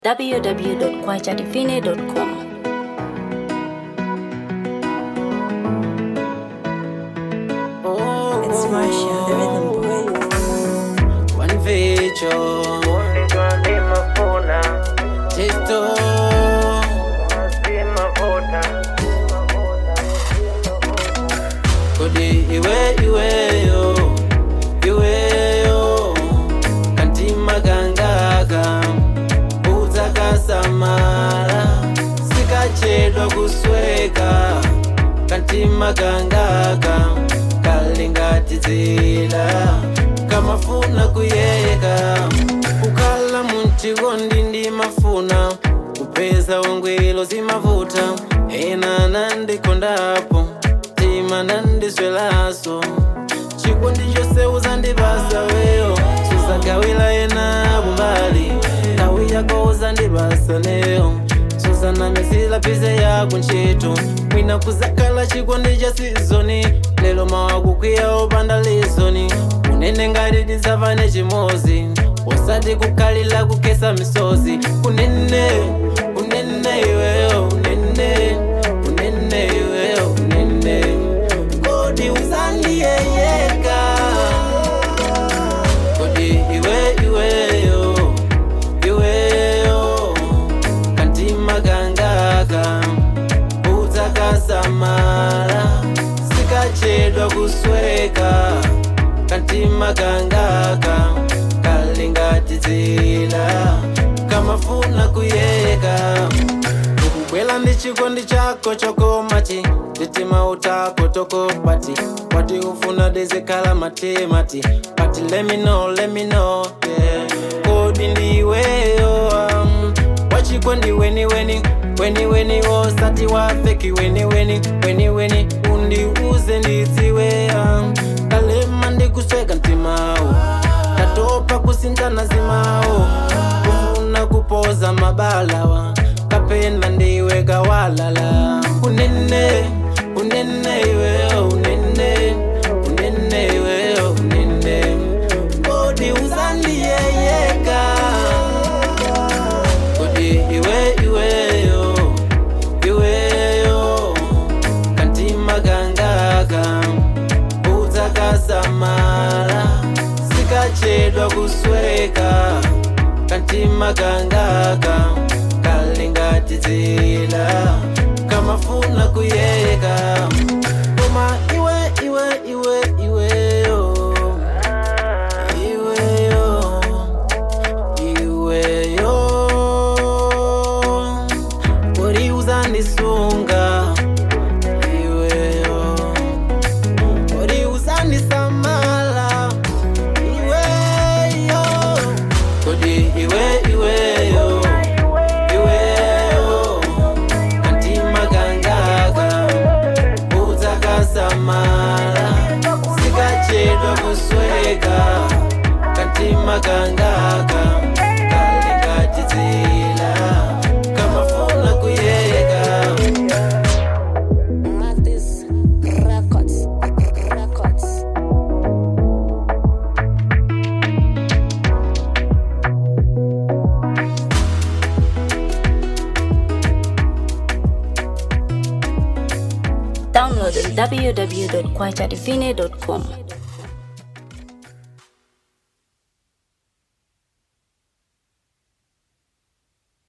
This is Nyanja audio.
www.kwajadivine.com. It's Marsha, the rhythm boy. One feature, Tisto, Kodi iwe iweyo, iweyo, kantima kangaka, udzakasamala, sikachedwa kusweka, kantima kangaka, kalingatidzila, kamafuna kuyeka, kukhala munchikondi ndimafuna, kupeza wangwilo zimavuta, ena nandikondapo tima nandiswelaso chikondi chose uzandibasa weyo suzagawila ena bumbali tawi yako uzandibasa neyo suzanamizila pize yako ntchito mwina kuzakhala chikondi cha sizoni lelo mawakukwiya opanda lizoni unene ngati tidzavane chimozi usati kukhalira kukesa misozi kunene kunene iweyo unene unene iweyo unene kodi uzandiyeyeka kodi iwe iweyo iweyo kantima kangaka udzakasamala sikachedwa kusweka kantima kangaka kalingatidzila kamafuna kuyeka ukubwela ndi chikondi chako chokomati titima utako toko pati wati ufuna dizikhala matimati pati lemino lemino yeah. kodi ndiweyo um, wachikondi weni weni weni weni osati wafeki weni weni weni weni undiuze ndidziwe um, kalema ndikusweka mtimawo katopa kusinthana zimawo kufuna kupoza mabalawa kapena ndiwe kawalala unene unene iweyo unene unene iweyo unene kodi uzandiyeyeka kodi iwe iweyo iweyo kantima kangaka udzakasamala sikachedwa kusweka kantima kangaka kalingatidzila kamafuna kuyeka koma iwe iwe iwe iweyo iweyo iweyo kodi uzandisunga iweyo kodi uzandisamala iweyo kodi iwe iweyo iweyo kantima kangaka udzakasamala sikachedwa kusweka kantima kangaka kalingatidzila kamafuna kuyeka Mathis Records. Records. Download on www.kwajadivine.com.